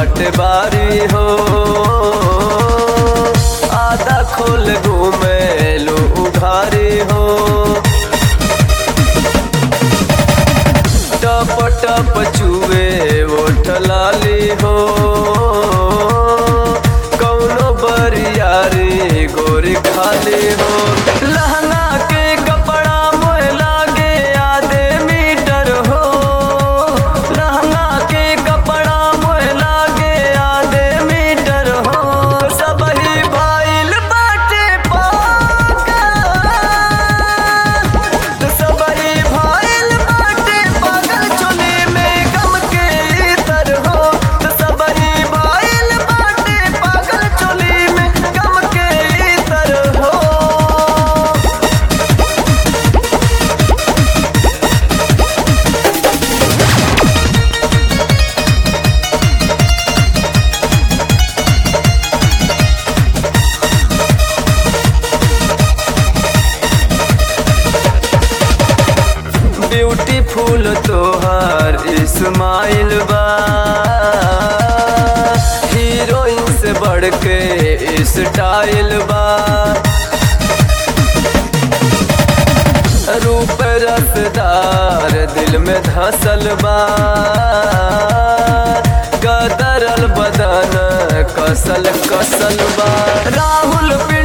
बाटे बारी हो आधा खोल घूमे लो उघारी हो टप टप चुए ओठ लाली हो कौनो बरियारी गोरी खाली हो लहंगा के कपड़ा मोह लागे आधे मीटर हो लहंगा के कपड़ा मोह लागे आधे मीटर हो सबही भाईल बाटे पागल सबही भाईल बाटे पागल चुनी में गम के इतर हो सबही भाईल बाटे पागल चुनी में गम के इतर हो ब्यूटीफुल तोहार इस्माइल बा हीरोइन से बढ़ के स्टाइल बा रूप रसदार दिल में धसल बा कदरल बदन कसल कसल बा राहुल पिंड